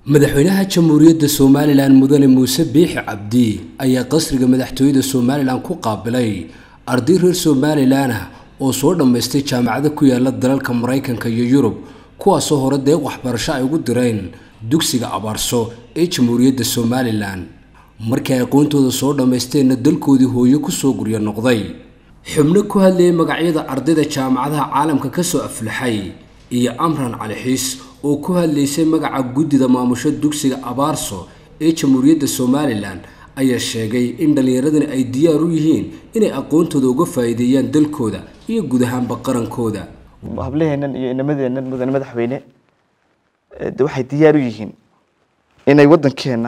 madaxweynaha jamhuuriyadda somalilan mudane muuse biixi cabdi ayaa qasriga madaxtooyada somalilan ku qaabilay arday reer somalilan ah oo soo dhammaystay jaamacada ku yaala dalalka maraykanka iyo yurub kuwaasoo hore deeq waxbarasho ay ugu direen dugsiga abaarso ee jamhuuriyadda somalilan markii ay aqoontooda soo dhammaysteenna dalkoodii hooyo kusoo guryo noqday xubno ku hadlayay magacyada ardayda jaamacadaha caalamka kasoo aflaxay iyo amran cali xiis oo ku hadlaysay magaca guddida maamusho dugsiga abaarso ee jamhuuriyadda somalilan ayaa sheegay in dhallinyaradani ay diyaar u yihiin inay aqoontooda uga faa'iideeyaan dalkooda iyo guud ahaanba qarankooda hablaheennan iyo inamadeennan mudane madaxweyne de waxay diyaar u yihiin inay waddankeenna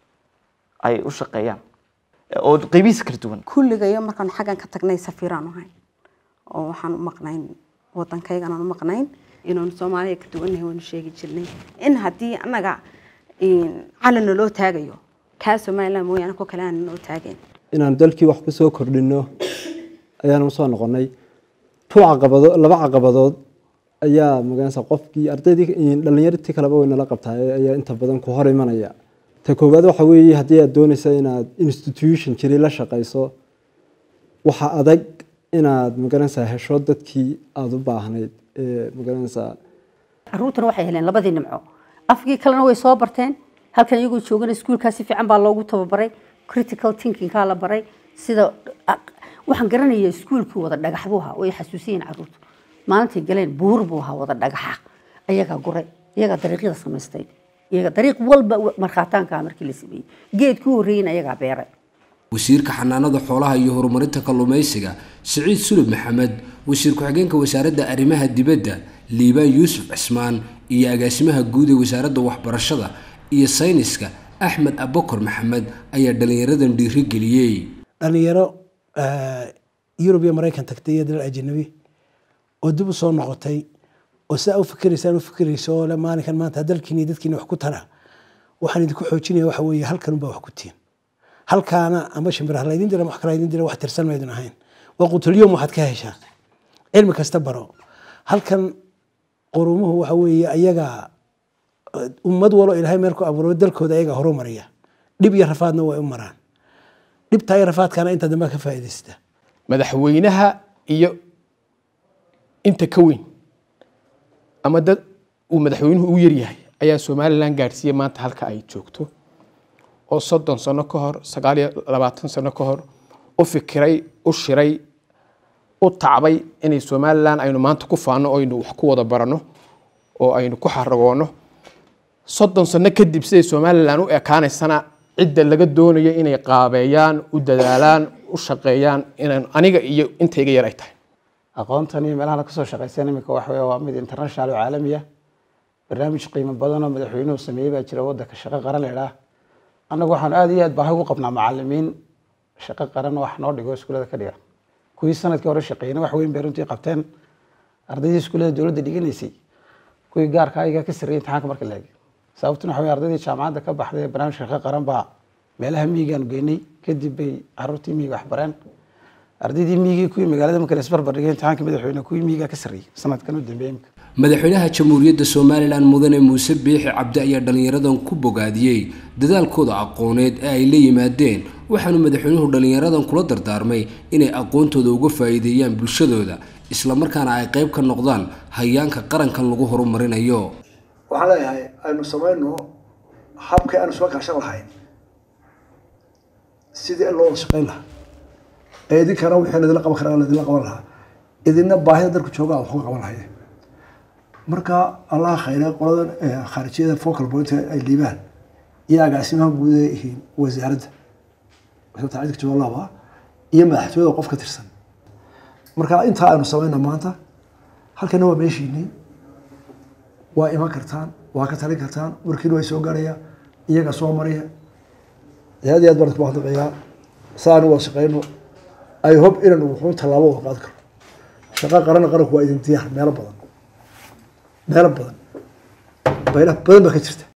ay u shaqeeyaan oo qeybihiisa kala duwan kulligayo markaan xaggan ka tagnay safiiraan ahayn oo waxaan u maqnayn waddankaygan aan u maqnayn inaanu soomaaliya ka duwannahay waanu sheegi jirnay in haddii annaga calan naloo taagayo kaa somaliland mooyaane ko kale aan naloo taagayn inaan dalkii wax kusoo kordhino ayaanu usoo noqonay tu caqabado laba caqabadood ayaa magaranaysa qofkii ardaydii dhallinyartii kaleba way nala qabtaa ayaa inta badan ku hor imanaya ta koowaad waxa weeye haddii aad doonaysa inaad institution jiri la shaqayso waxa adag inaad magaranaysaa hesho dadkii aada u baahnayd ee magaranaysaa caruurtana waxay heleen labadii nimco afkii kalena way soo barteen halkan iyagoo joogana iskuulkaa si fiican baa loogu tababaray critical thinkingkaa la baray sida waxaan garanaya iskuulkii wada dhagax buu ahaa way xasuusiyiin caruurtu maalintay galeen buur buu ahaa wada dhagaxa ayagaa guray iyagaa dariiqyada samaystay iyaga dariiq walba markhaataankaa markii la sameeyey geedkii horreeyeyna ayagaa beeray wasiirka xanaanada xoolaha iyo horumarinta kalluumaysiga siciid sulub maxamed wasiir ku-xigeenka wasaaradda arrimaha dibadda liibaan yuusuf cismaan iyo agaasimaha guud ee wasaaradda waxbarashada iyo sayniska axmed abakor maxamed ayaa dhallinyaradan dhiiri geliyey dhalinyaro yurub iyo maraykan tagtay iyo dalal ajanabi oo dib u soo noqotay oo sidaa u fikiraysaan u fikirayso oo le maalinkan maanta dalkiina iyo dadkiina wax ku tara waxaan idinku xoojinaya waxa weeye halkan unbaa wax ku tiin halkaana ama shimbiraha laydin dira wax kala idin dira wax tirsan maydun ahayn waa qutulyom waxaad ka heshaa cilmi kasta baro halkan qorumuhu waxa weeye ayaga ummad walo ilaahay meel ku abuuro dalkooda ayaga horu mariya dhib iyo rafaadna way u maraan dhibtaa iyo rafaadkaana inta dambe ka faa'iidaysta madaxweynaha iyo inta ka weyn ama dad uu madaxweynuhu u yaryahay ayaa somalilan gaadhsiiyey maanta halka ay joogto oo soddon sano ka hor sagaal iyo labaatan sano ka hor u fikiray u shiray u tacbay inay somalilan aynu maanta ku faano o aynu wax ku wada barano oo aynu ku xaragoono soddon sano kadib siday somalilan u ekaanaysana cidda laga doonayo inay qaabeeyaan u dadaalaan u shaqeeyaan inaan aniga iyo intayga yar ay tahay aqoontani meelaha la kasoo shaqaysan iminka waxa wey waa mid international oo caalami ah barnaamij qiimo badan oo madaxweynuhu sameeyey baa jira waddanka shaqo qaran la idhaah annagu waxaan aada iyo aad baahi ugu qabnaa macalimiin shaqo qaran wax noo dhigo iskuulada ka dhiga kuwii sanadkii hore shaqeeyna wax weyn bay runtii qabteen ardaydii iskuullada dowladda dhiganaysay kuwii gaarka ayagaa ka sarreeyay imtixaanka marka la eegay sababtuna waxa wey ardaydii jaamacadda ka baxday barnaamij shaqo qaran baa meelaha miyigaanu geynay kadib bay caruurtii miyiga wax bareen ardaydii miyigii kuwii magaalada marka la isbarbar dhigay imtixaanka madaxweyne kuwii miyigaa ka sarreeyay sanadkan u dambeeyay imika madaxweynaha jamhuuriyadda somalilan mudane muuse biixi cabdi ayaa dhallinyaradan ku bogaadiyey dadaalkooda aqooneed ee ay la yimaadeen waxaanu madaxweynuhu dhallinyaradan kula dardaarmay inay aqoontooda uga faa'iideeyaan bulshadooda islamarkaana ay qayb ka noqdaan hayaanka qarankan lagu horumarinayo waxaan leeyahay aynu samayno habkii aanu soo kaashan lahayn sidii in loo wada shaqayn lahaa ee idinkana wixii laydinla qaban karaa laydinla qaban lahaa idinna baahida dalku jooga wax uga qaban lahaye marka allaha khayre qoladan khaarijiyada focal point ay liibaan iyo agaasimaha guud ee yihiin wasaaradda wasaaradda cidka jawalaba iyo madaxtooyada qof ka tirsan marka intaa aynu samayna maanta halkana waa meeshiinii waa iman kartaan waa ka talin kartaan warkiina way soo gaaraya iyaga soo maraya aad iyo aad baan ku mahadnaqayaa saanu wada shaqeyno ay hob inaan wuxuun tallaabo wada qaadi karo shaqo qaran qaranku waa idin diyaar meelo badan meelo badan baylah badan baa ka jirta